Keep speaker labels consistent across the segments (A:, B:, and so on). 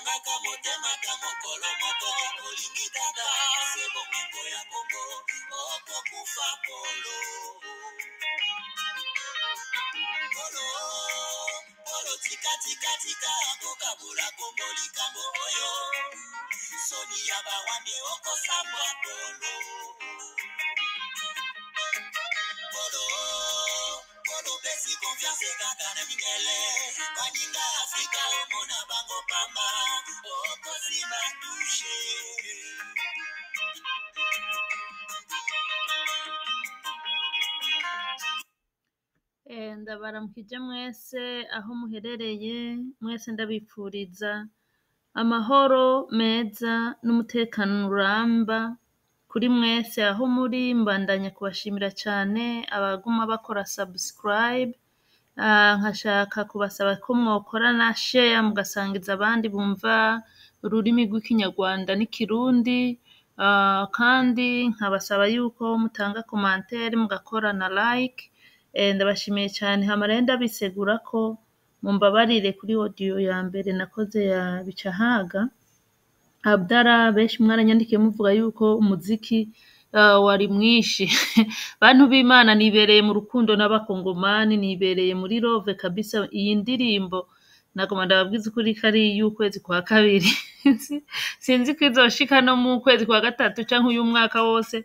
A: otemaka motemaka mokolo moko olingi kaka se bomengo ya kongo okokufa polo polo polo tikatikatika kokabula kongo likambo oyo soni ya bawande okosambwa polo polo polo pesi konfiance kaka na mindele baninga afrika omona bango pamba okosimba tushe
B: Eh, ndabaramukije mwese aho muherereye mwese ndabipfuriza amahoro meza n'umutekano uramba kuri mwese aho muri mbandanya kubashimira cyane abaguma bakora subscribe Ah, nkashaka kubasaba ko mwokora na share mugasangiza abandi bumva ururimi rw'ikinyarwanda n'ikirundi Ah, kandi nkabasaba yuko mutanga commentaire mugakora na like Eh, ndabashimiye cyane hama rero ndabisegura ko mumbabarire kuri audio ya mbere nakoze ya bicahaga Abdara benshi mwaranyandikiye muvuga yuko umuziki uh, wari mwinshi bantu b'Imana nibereye mu rukundo n'abakongomani nibereye muri love kabisa iyi ndirimbo nagoma ndababwiza ukuri ko ari iy'ukwezi kwa kabiri sinzi ko izoshika no mu kwezi kwa gatatu canke uyu mwaka wose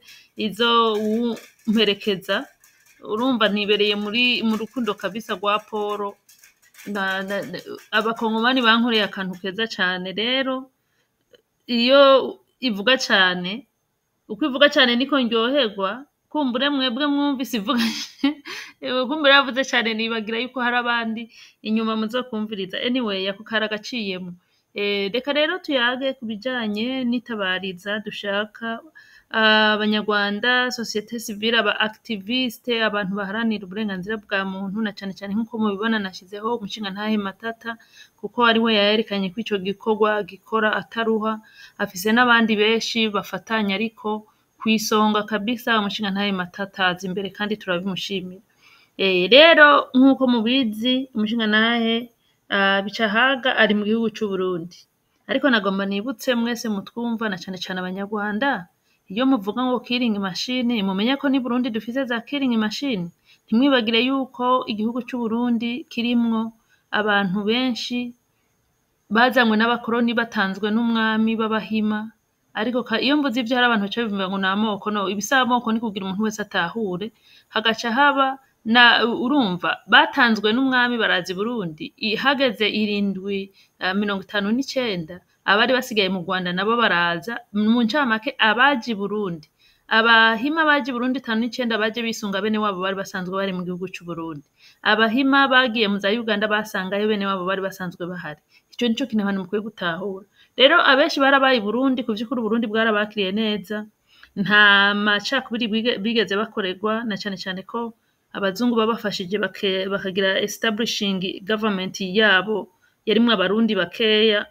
B: izomperekeza urumva nibereye muri mu rukundo kabisa rwa Poro na, na, na, abakongomani bankoreye akantu keza cane rero iyo ivuga cane uko ivuga cane niko ndyoherwa kumbure mwebwe mwumvise ivuga kumbure yavuze cane nibagira yuko hari abandi inyuma muzokumviriza anyway ako kari agaciyemo Eh, reka rero tuyage ku bijanye n'itabariza dushaka ah, abanyarwanda sosiyete sivile aba activiste abantu baharanira uburenganzira bwa muntu na cane cane nk'uko mubibona nashizeho umushinga ntahe matata kuko ari we yayerekanye ko ico gikorwa gikora ataruha afise n'abandi benshi bafatanya ariko kw'isonga kabisa umushinga ntahe matata aza imbere kandi turabimushimira Eh, rero nk'uko mubizi umushinga ntahe uh, bicahaga ari mu gihugu c'uburundi ariko nagomba nibutse mwese mutwumva na cane cane abanyarwanda iyo muvuga ngo killing machine mumenye ko ni burundi dufise za killing machine ntimwibagire yuko igihugu c'uburundi kirimwo abantu benshi bazanywe n'abakoroni batanzwe n'umwami b'abahima ariko ka- iyo mvuze ivyo hari abantu baca bivuga ngo ni amoko no ibisaba amoko ni kugira umuntu wese atahure hagaca haba na urumva batanzwe n'umwami baraza i burundi I- hageze irindwi uh, mirongo itanu n'icenda abari basigaye mu rwanda nabo baraza mu ncamake abaje i burundi abahima baje i burundi itanu n'icenda baje bisunga bene wabo bari basanzwe bari mu gihugu c'uburundi abahima bagiye mu za uganda basangayo bene wabo bari basanzwe bahari ico nico kintu abantu mukwiye gutahura rero abenshi barabaye i burundi ku vy'ukuri uburundi bwarabakiriye neza nta macakubiri bige- bigeze bakorerwa na cane cane ko abazungu babafashije bake- bakagira establishing government yabo yarimwo abarundi bakeya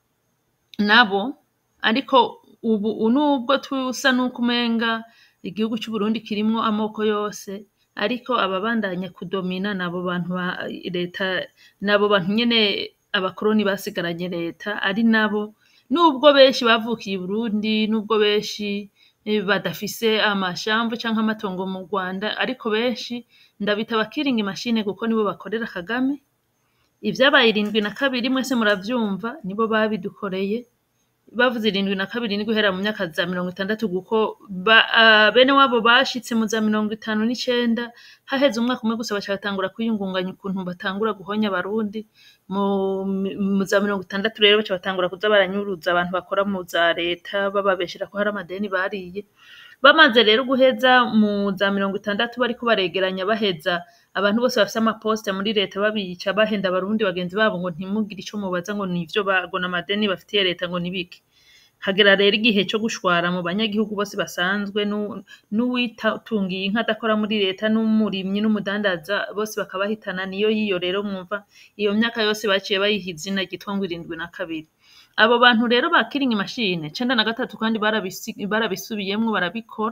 B: nabo ariko ubu nubwo tusa n'uko umenga igihugu c'uburundi kirimwo amoko yose ariko ababandanya kudomina nabo bantu ba leta nabo bantu nyene abakoroni basigaranye leta ari nabo nubwo benshi bavukiye i burundi nubwo benshi eh, badafise amashamvu canke amatongo mu rwanda ariko benshi ndabita abakiringa imashine kuko nibo bakorera kagame ivyabaye irindwi na kabiri mwese muravyumva nibo babidukoreye bavuze irindwi na kabiri ni guhera mu myaka za mirongo itandatu kuko ba, uh, bene wabo bashitse mu za mirongo itanu n'icenda haheze umwaka umwe gusa baca batangura kwiyungunganya ukuntu batangura guhonya abarundi mu, mu za mirongo itandatu rero baca batangura kuza baranyuruza abantu bakora mu za leta bababeshera ko hari amadeni bariye bamaze rero guheza mu za mirongo itandatu bariko baregeranya baheza abantu bose bafise amaposita muri leta babica bahenda abarundi bagenzi babo ngo ntimugire ico mubaza ngo nivyo bagona amadeni bafitiye leta ngo nibiki hagera rero igihe co gushwara mu banyagihugu bose basanzwe nu- n'uwitungiye inka adakora muri leta n'umurimyi n'umudandaza bose bakabahitana niyo yiyo rero mwumva iyo myaka yose baciye bayiha izina ryitwa ngo irindwi na kabiri abo bantu rero ba kiringi mashine cenda na gatatu kandi barabisi- barabisubiyemwo barabikora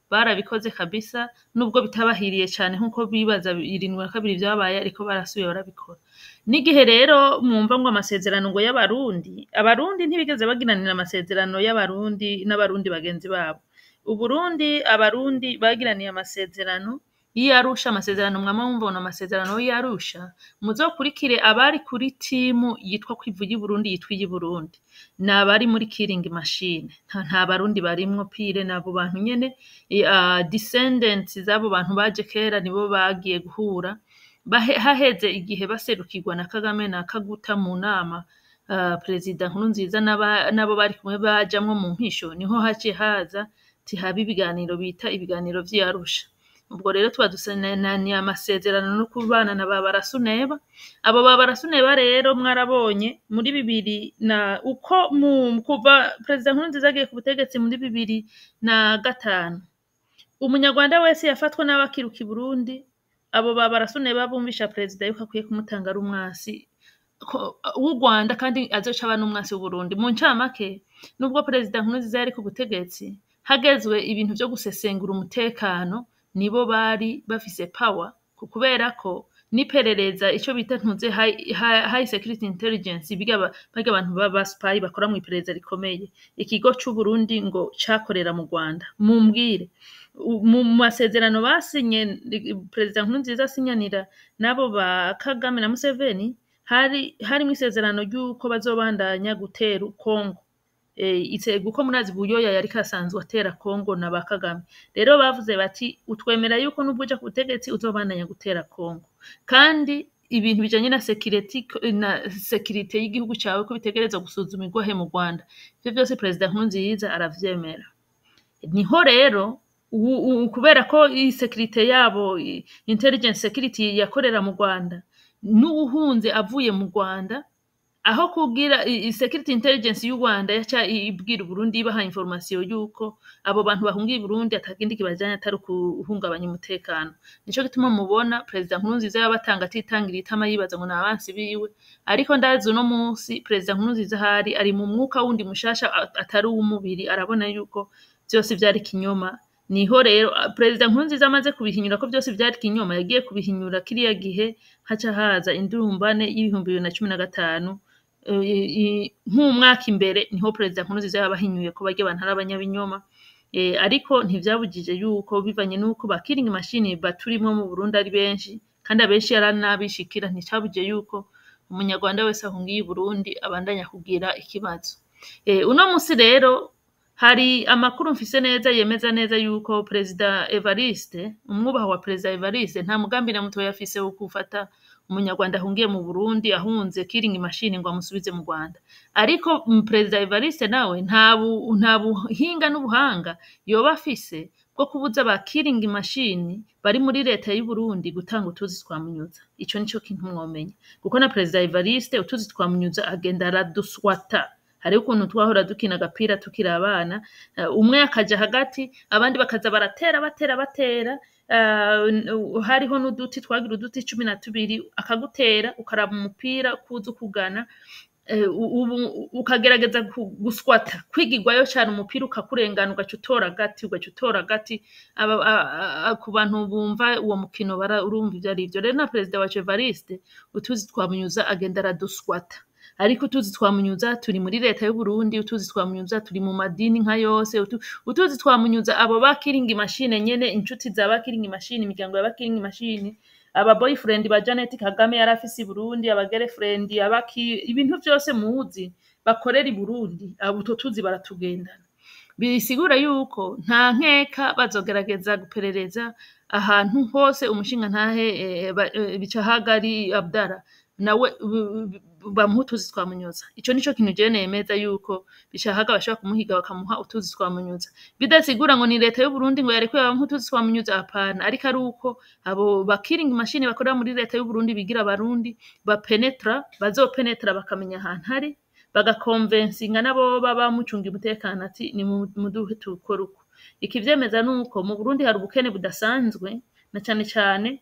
B: barabikoze kabisa nubwo bitabahiriye cane nkuko bibaza irindwi na kabiri vyabaye ariko barasubiye barabikora n'igihe rero mwumva ngo amasezerano ngo y'abarundi abarundi ntibigeze bagiranira amasezerano y'abarundi n'abarundi bagenzi babo uburundi abarundi bagiraniye amasezerano y'iyarusha amasezerano mwama mubona amasezerano y'iyarusha muzokurikire abari kuri timu yitwa kwivu y'uburundi yitwa iy'uburundi ni abari muri kiringi mashine nta, nta barundi barimwo pire n'abo bantu nyene uh, descendants z'abo bantu baje kera nibo bagiye guhura Bahe- haheze igihe baserukirwa na kagame na kaguta mu nama uh, perezida nkurunziza n'aba- n'abo bari kumwe bajamwo mu mpisho niho haciye haza tihaba ibiganiro bita ibiganiro vy'iyarusha ubwo rero tuba dusananiye amasezerano no kubana na ba barasuneba abo ba barasuneba rero mwarabonye muri bibiri na uko mu kuva perezida nkurunziza agiye ku butegetsi muri bibiri na gatanu umunyarwanda wese yafatwa n'abakiruka i burundi abo ba barasuneba bumvisha perezida yuko akwiye kumutanga ari umwasi ko- w'u rwanda kandi azoca aba n'umwasi w'uburundi mu ncamake nubwo perezida nkurunziza yari ku butegetsi hagezwe ibintu vyo gusesengura umutekano nibo bari bafise power ku- kubera ko n'iperereza ico bita ntuze high, high, high security intelligence biga aba- barya abantu baba spy bakora mu iperereza rikomeye ikigo c'uburundi ngo cakorera mu rwanda mumbwire u- mu masezerano basinye ri- perezida nkurunziza asinyanira n'abo ba kagame na museveni hari harimwo isezerano ry'uko bazobandanya gutera kongo eh, ise guko murazi buyoya yariko asanzwe atera Kongo na ba Kagame rero bavuze bati utwemera yuko nubwo uja ku butegetsi uzobandanya gutera Kongo kandi ibintu bijanye na security na security y'igihugu cawe ko bitegerezwa gusuzumirwa he mu Rwanda ivyo vyose perezida Nkurunziza aravyemera niho rero u- u- kubera ko iyi security yabo i- intelligence security yakorera mu Rwanda n'uwuhunze avuye mu Rwanda aho kugira i- i- security intelligence y'u Rwanda yaca i- ibwira Uburundi ibaha information yuko abo bantu bahungiye i Burundi atakindi kibajanye atari ukuhungabanya umutekano nico gituma mubona perezida Nkurunziza yabatanga atitangira itama yibaza ngo ni abansi biwe ariko ndazi uno munsi perezida Nkurunziza ahari ari mu mwuka wundi mushasha a- atari uw'umubiri arabona yuko vyose vyari kinyoma niho rero a- perezida Nkurunziza amaze kubihinyura ko vyose vyari kinyoma yagiye kubihinyura kiriya gihe haca haza indurumbane y'ibihumbi bibiri na cumi na gatanu eh, i- nk'umwaka imbere niho perezida Nkurunziza yabahinyuye ko barya abantu ari abanyabinyoma eh, ariko ntivyabujije yuko bivanye n'uko ba killing machine baturimwo mu Burundi ari benshi kandi abenshi yaranabishikira nticabujije yuko umunyarwanda wese ahungiye i Burundi abandanya kugira ikibazo eh, uno musi rero hari amakuru mfise neza yemeza neza yuko perezida Evariste umwubaha wa perezida Evariste nta mugambi na mutoya afise wo gufata umunyarwanda ahungiye mu Burundi ahunze killing machine ngo amusubize mu Rwanda ariko mm, perezida Evariste nawe nta bu- nta buhinga n'ubuhanga yoba afise bwo kubuza ba killing machine bari muri leta y'u Burundi gutanga utuzi twamunyuza ico nico kintu mwomenya kuko na perezida Evariste utuzi twamunyuza agenda araduswata hariho ukuntu twahora dukina agapira tukiri abana eh, umwe akaja hagati abandi bakaza baratera batera batera eh, n- hariho n'uduti twagira uduti cumi na tubiri akagutera ukaraba umupira kuza ukugana eh, u- ubu ukagerageza ku- guswata kwigirwayo cyane umupira ukakurengana ugaca utora agati ugaca utora agati aba- a- a- a- ku bantu bumva uwo mukino bara urumva ivyo ari vyo rero na perezida wacu Evariste utuzi twamunyuza agenda araduswata ariko utuzi twamunyuza turi muri leta y'u Burundi utuzi twamunyuza turi mu madini nka yose utu, utuzi twamunyuza abo ba killing machine nyene inshuti za ba killing machine imiryango ya ba killing machine aba boyfriend ba Janet Kagame yari afise i Burundi aba girlfriend abaki ibintu vyose muzi bakorera i Burundi abo utwo tuzi baratugendana bisigura yuko nta nkeka bazogerageza guperereza ahantu hose umushinga ntahe eh, ba- eh, bicahagari Abdara nawe b- b- bamuha utuzi twamunyuza ico nico kintu jewe nemeza yuko bishahaga bashobora kumuhiga bakamuha utuzi twamunyuza bidasigura ngo ni leta y'u Burundi ngo yarekuye bamuha utuzi twamunyuza apana ariko ari uko abo ba killing machine bakorera muri leta y'u Burundi bigira abarundi bapenetra bazopenetra bakamenya ahantu hari bagakonvensinga nabo baba mucunga umutekano ati ni mu- muduhe tukore uko ikivyemeza nuko mu Burundi hari ubukene budasanzwe na cane cane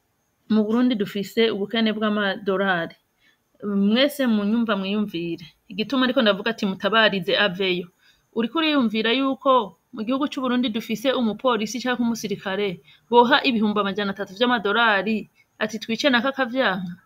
B: mu Burundi dufise ubukene bw'amadolari mwese munyumva mwiyumvire igituma ariko ndavuga ati mutabarize aveyo uriko uriyumvira yuko mu gihugu c'u Burundi dufise umupolisi canke umusirikare boha ibihumbi amajana atatu vy'amadolari ati twice naka akavyanka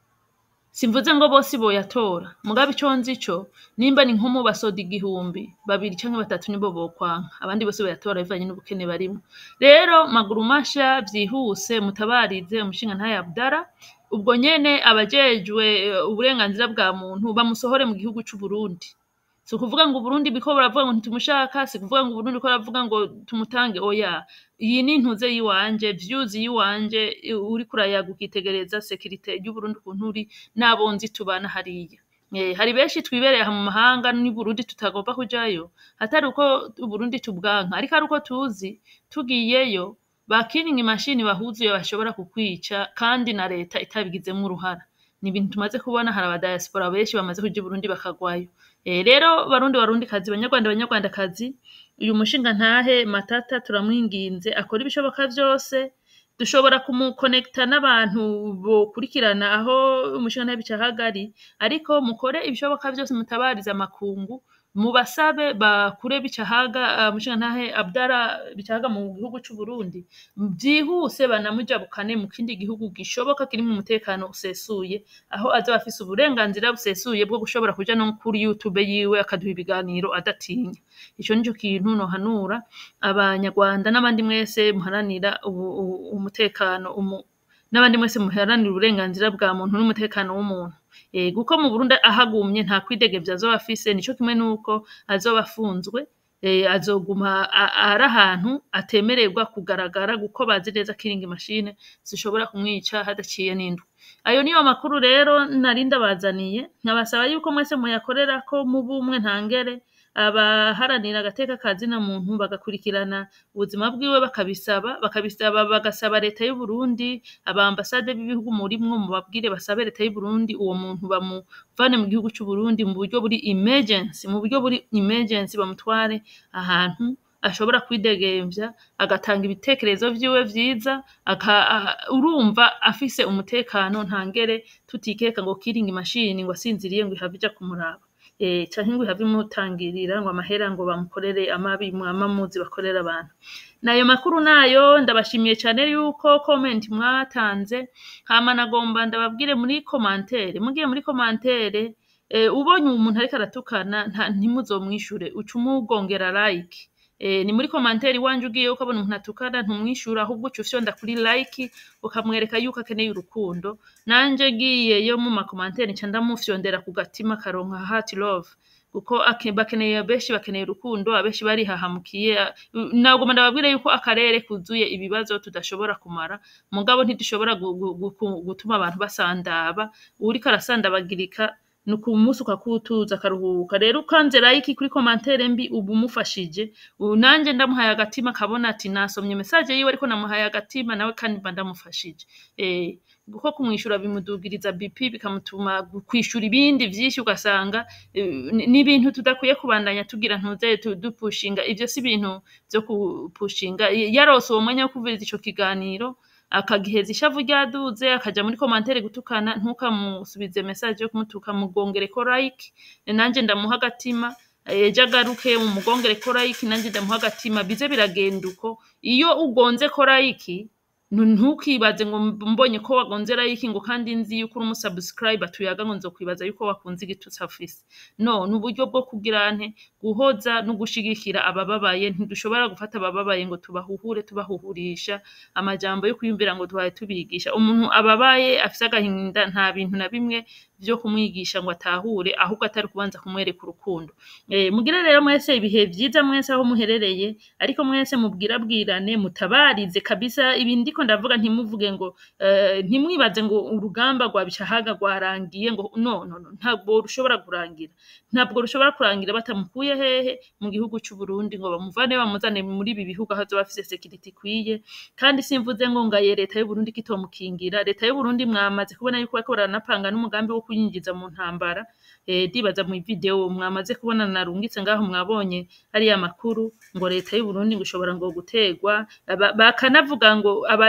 B: simvuze ngo bose boyatora mugabe ico nzi co nimba ni nko mu basoda igihumbi babiri canke batatu nibo bokwanka abandi bose boyatora bivanye n'ubukene barimwo rero maguru masha vyihuse mutabarize umushinga ntaye Abdara ubwo nyene abajejwe eh, uburenganzira bwa muntu bamusohore mu gihugu c'u Burundi si ukuvuga ngo Uburundi biko baravuga ngo ntitumushaka si ukuvuga ngo Uburundi ko baravuga ngo tumutange oya iyi ni intuze yiwanje views yiwanje i- uriko urayaga ukitegereza sekirite y'Uburundi ukuntu uri n'abo nzi tubana hariya Eh, hari benshi twibereye aha mu mahanga n'i Burundi tutagomba kujayo atari uko Uburundi tubwanka ariko ari uko tuzi tugiyeyo bakiringa imashini bahuzuye bashobora kukwica kandi na leta itabigizemwo uruhara ni ibintu tumaze kubona hari abadiaspora benshi bamaze kuja i Burundi bakagwayo Eh, rero barundi barundi kazi banyarwanda banyarwandakazi uyu mushinga ntahe matata turamwinginze akora ibishoboka vyose dushobora kumukonekita n'abantu bokurikirana aho umushinga ntahe bicahagari ariko mukore ibishoboka vyose mutabarize amakungu mubasabe bakure bicahaga uh, umushinga ntahe Abdara bicahaga mu gihugu c'u Burundi vyihuse banamujabukane mu kindi gihugu gishoboka kirimwo umutekano usesuye aho azoba afise uburenganzira busesuye bwo gushobora kuja no kuri YouTube yiwe akaduha ibiganiro adatinya ico nico kintu nohanura abanyarwanda n'abandi mwese muharanira ubu- ubu- umutekano umu- n'abandi mwese muharanira uburenganzira bwa muntu n'umutekano w'umuntu Eh, kuko mu Burundi ahagumye nta kwidegevya azoba afise nico kimwe nuko azoba afunzwe eh, azoguma a- ari ahantu atemererwa kugaragara kuko bazi neza ko iringa imashine zishobora kumwica hadaciye n'indwi ayo niyo makuru rero nari ndabazaniye nkabasaba yuko mwese muyakorerako mu bumwe ntangere abaharanira agateka ka zina muntu bagakurikirana ubuzima bwiwe bakabisaba bakabisaba bagasaba leta y'u Burundi abambasade b'ibihugu murimwo mubabwire basabe leta y'u Burundi uwo muntu bamuvane mu gihugu c'u Burundi mu buryo buri emergency mu buryo buri emergency bamutware ahantu ashobora kwidegemvya agatanga ibitekerezo vyiwe vyiza aka, a- urumva afise umutekano ntangere tutikeka ngo kiringa imashini ngo asinziriye ngo ihave ija kumuraba eh, canke ngo ihave imutangirira ngo amahera ngo bamukorere amabi mwama muzi bakorera abantu nayo makuru nayo ndabashimiye cane yuko comment mwatanze hama nagomba ndababwire muri commentaire mugiye muri commentaire eh, ubonye umuntu ariko aratukana nta- ntimuzomwishure uca umugongera like Eh, ni muri commentaire iwanje ugiye ukabona umuntu atukana ntumwishura ahubwo uca ufyonda kuri like ukamwereka yuko akeneye urukundo nanje ngiyeyo mu makomantere nca ndamufyondera ku gatima karonka heart love kuko ake- bakeneye benshi bakeneye urukundo abenshi barihahamukiye a- nagoma ndababwire yuko akarere kuzuye ibibazo tudashobora kumara mugabo ntidushobora gu- gu- gu- gutuma abantu basandaba uwuriko arasandabagirika ni ukumusi ukakutuza akaruhuka rero ukanze like kuri komantere mbi uba umufashije ubu nanje ndamuhaye agatima akabona ati nasomye message yiwe ariko namuhaye agatima nawe kandi mba ndamufashije eh kuko kumwishura bimudugiriza BP bikamutuma kwishura ibindi vyinshi ugasanga eh, ni ni ibintu tudakwiye kubandanya tugira ntuze tu- dupushinga ivyo si ibintu vyo kupushinga yarose uwo mwanya wo kuvuriza ico kiganiro akagiheza ishavu ryaduze akaja muri komantere gutukana ntukamusubize message yo kumutuka mugongereko like nanje ndamuha agatima ejo agaruke mumugongereko like nanje ndamuha agatima bize biragenda uko iyo ugonze ko like nu- ntukibaze ngo mbonye ko wagonze like ngo kandi nzi yuko uri umusubscribe tuyaga ngo nzokwibaza yuko wakunze igitutsi afise no ni uburyo bwo kugira nte guhoza no gushigikira abababaye ntidushobora gufata abababaye ngo tubahuhure tubahuhurisha amajambo yo kwiyumvira ngo duhaye tubigisha umuntu ababaye afise agahinda nta bintu na bimwe vyo kumwigisha ngo atahure ahubwo atari kubanza kumwereka urukundo eh, mugire rero mwese ibihe vyiza mwese aho muherereye ariko mwese mubwirabwirane mutabarize kabisa ibi ndiko ndavuga ntimuvuge ngo eh, ntimwibaze ngo urugamba rwa bicahaga rwarangiye ngo no no no ntabwo rushobora kurangira ntabwo rushobora kurangira batamukuye hehe mu gihugu c'u Burundi ngo bamuvane bamuzane muri ibi bihugu aho azoba afise security ikwiye kandi simvuze ngo ngaye leta y'u Burundi kitomukingira leta y'u Burundi mwamaze kubona yuko bariko baranapanga n'umugambi wo kuyinjiza mu ntambara eh, ndibaza mu video mwamaze kubona narungitse ngaho mwabonye ariya makuru ngo leta y'u Burundi ngo ishobora ngo gutegwa Aba- bakanavuga ngo aba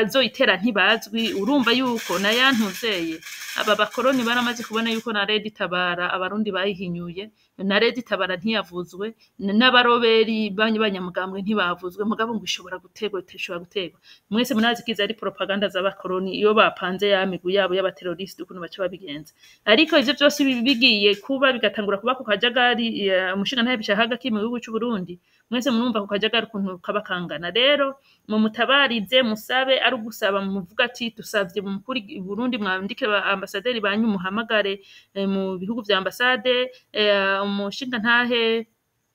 B: abazoyitera ntibazwi urumva yuko na yantuzeye aba bakoroni baramaze kubona yuko na redi tabara abarundi bayihinyuye na redi tabara ntiyavuzwe n- n'abaroberi b'abanyamugambwe ntibavuzwe mugabo ngo ishobora gutegwa ishobora gutegwa mwese munazi ko izi ari propaganda z'abakoroni iyo bapanze ya migwi yabo y'abateroriste ukuntu baca babigenza ariko ivyo vyose bi- bigiye kuba bigatangura kuba ku kajagari eh, umushingantahe bishahaga kiri mu gihugu c'u Burundi mwese murumva ku kajagari ukuntu kaba kangana rero mu mutabarize musabe ari ugusaba muvuga ati dusavye mu mukuru i Burundi mwandike ba ambasaderi banyu muhamagare eh, mu bihugu vya ambasade eh, umushingantahe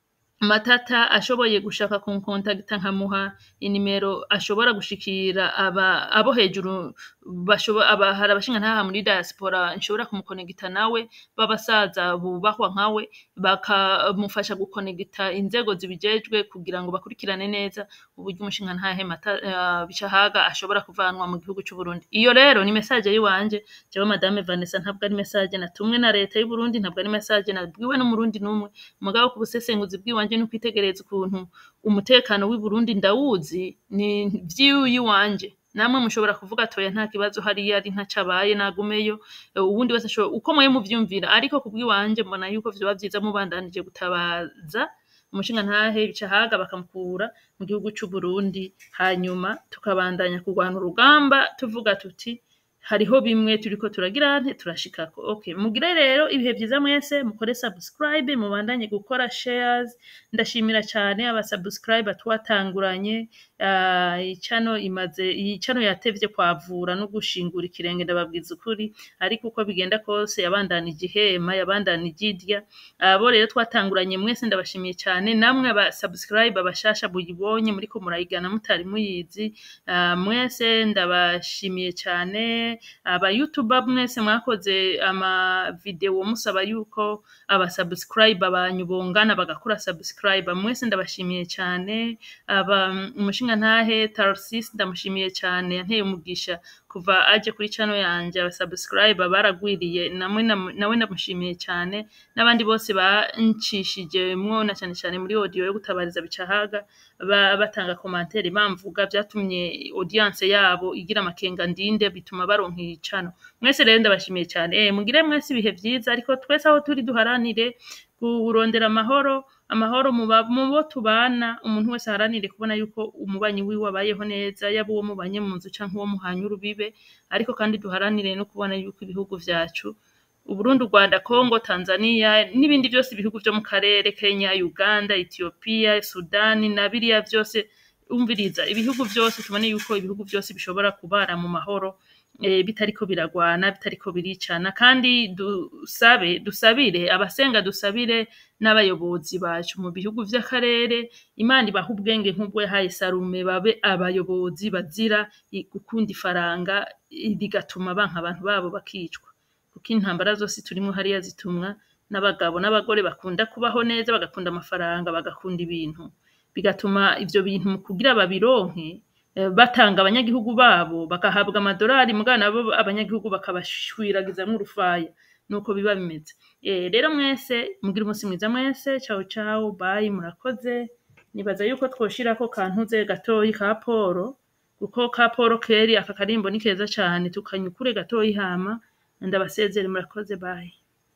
B: matata ashoboye gushaka kunkontagita nkamuha inimero ashobora gushikira aba abo hejuru bashobo aba hari abashinga ntaha muri diaspora nshobora kumukonegita nawe b'abasaza bubahwa nkawe bakamufasha gukonegita inzego zibijejwe kugira ngo bakurikirane neza uburyo umushinga ntahe mata uh, bicahaga ashobora kuvanwa mu gihugu c'u Burundi iyo rero ni message yiwanje jewe madame Vanessa ntabwo ari message natumwe na leta y'u Burundi ntabwo ari message nabwiwe n'umurundi numwe mugabo ku busesenguzi bw'iwanje no kwitegereza ukuntu umutekano w'i Burundi ndawuzi ni vy'iyi wanje namwe mushobora kuvuga toya nta kibazo hariya ari ntacabaye nagumeyo Eh, uwundi wese ashobora uko mwe muvyumvira ariko kubw'iwanje mbona yuko vyoba vyiza mubandanije gutabaza umushinga ntahe bicahaga bakamukura mu gihugu c'u Burundi hanyuma tukabandanya kurwana urugamba tuvuga tuti hariho bimwe turiko turagira nte turashikako okay mugire rero ibihe vyiza mwese mukore subscribe mubandanye gukora shares ndashimira cyane aba subscribe twatanguranye uh, icano imaze iyi cano yatevye kwavura no gushingura ikirenge ndababwiza ukuri ariko uko bigenda kose yabandanije ihema yabandanije idya abo rero twatanguranye mwese ndabashimiye cyane namwe aba subscribe abashasha buyibonye muriko murayigana mutari muyizi uh, mwese ndabashimiye cyane aba youtuber mwese mwakoze ama video musaba yuko aba subscribe banyu bongana bagakora subscribe mwese ndabashimiye cyane aba umushinga ntahe Tarsis ndamushimiye cyane yanteye umugisha kuva aje kuri channel yanje aba subscribe baragwiriye namwe nam- nawe ndamushimiye cyane n'abandi bose bancishije mwona cyane cyane muri audio yo gutabariza bicahaga ba- batanga commentaire bamvuga vyatumye audience yabo igira amakenga ndinde bituma baronka icano mwese rero ndabashimiye cyane eh mugire mwese ibihe vyiza ariko twese aho turi duharanire kurondera amahoro amahoro mu ba- mu bo tubana umuntu wese aharanire kubona yuko umubanyi wiwe abayeho neza yaba uwo mubanye mu nzu canke uwo muhanye urubibe ariko kandi duharanire no kubona yuko ibihugu vyacu Uburundi, u Rwanda, Congo, Tanzania n'ibindi byose ibihugu vyo mu karere Kenya, Uganda, Ethiopia, Sudani na biriya vyose umviriza ibihugu vyose tubone yuko ibihugu vyose bishobora kubara mu mahoro eh, bitariko biragwana bitariko biricana kandi dusabe dusabire abasenga dusabire n'abayobozi bacu mu bihugu vy'akarere imana ibaha ubwenge nk'ubwo yahaye sarume babe abayobozi bazira i- gukunda ifaranga i- bigatuma banka abantu babo bakicwa kuko intambara zose turimo hariya zitumwa n'abagabo n'abagore bakunda kubaho neza bagakunda amafaranga bagakunda ibintu bigatuma ivyo bintu mu kugira babironke eh, batanga abanyagihugu babo bagahabwa amadolari mugana nabo abanyagihugu bakabashwirakizamwo urufaya nuko biba bimeze Eh, rero mwese mugira umunsi mwiza mwese ciao ciao bye murakoze nibaza yuko twoshirako kantuze gatoyi ka poro kuko ka poro keri aka karimbo ni keza cane tukanyukure gatoyi hama ndabasezere murakoze bye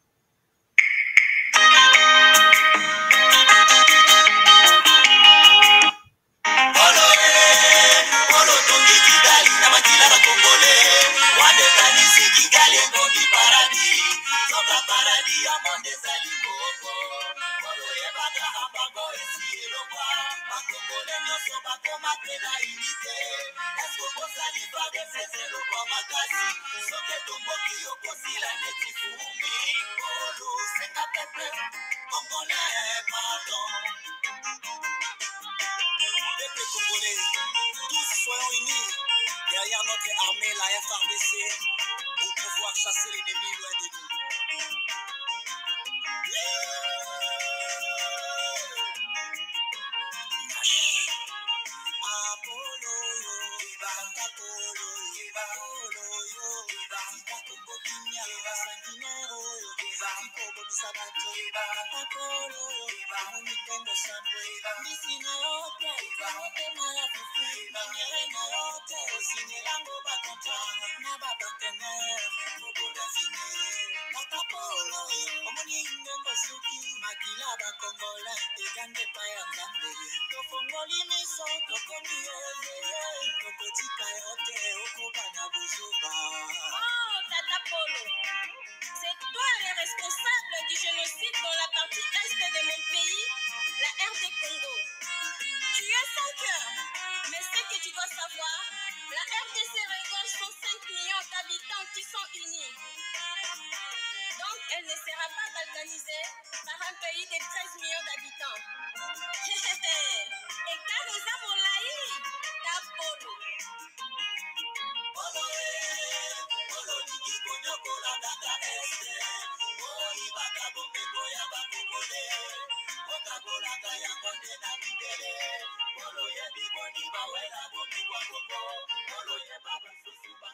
A: Polo eh, polo tongi Kigali na makila ba Kongole. Wande kanisi Kigali tongi paradi. Toka paradi ya monde zali koko. Polo ye baka ambako esi elokwa. Bakongole nyonso bakoma pe na unité. Esko bozali babe sezelo kwa makasi. Soke tomboki okosila neti fumi. Polo senga pepe. Congolais, pardon. Peuple congolais, tous soyons unis derrière notre armée, la FRDC, pour pouvoir chasser l'ennemi loin de nous. Nash. Apollo, yo, Eva, Apollo, Eva, Apollo, yo, Eva, Ikakombo Kinya, Eva, Sanginero, yo, Eva, Ikobo Bisabato, Eva, Apollo, yo, Eva, bamumitendo sambwe bambisi na yote baote maya fufu banyere na yote osinyelango bakontana na bapartenere moboda fine matapolo omoni ngengo suki makila bakongola ekange pa ya nzambe tofongoli miso tokomi eveye tokotika yo te okobana bozuba
C: Oh, Tata Polo, c'est toi le responsable du génocide dans la partie est de mon pays, la RD Congo. Tu es sans cœur, mais ce que tu dois savoir, la RDC regorge 105 millions d'habitants qui sont unis. Donc, elle ne sera pas balkanisée par un pays de 13 millions d'habitants. Et quand nous avons laï, Tata Polo.
A: Polo e, polo liki konyokola kaka este. Oyibaka bomengo ya bakongole. Okakolaka yango nde na mindele. Polo yebi boni bawela bomengo ya Kongo. Polo yeba basusu ba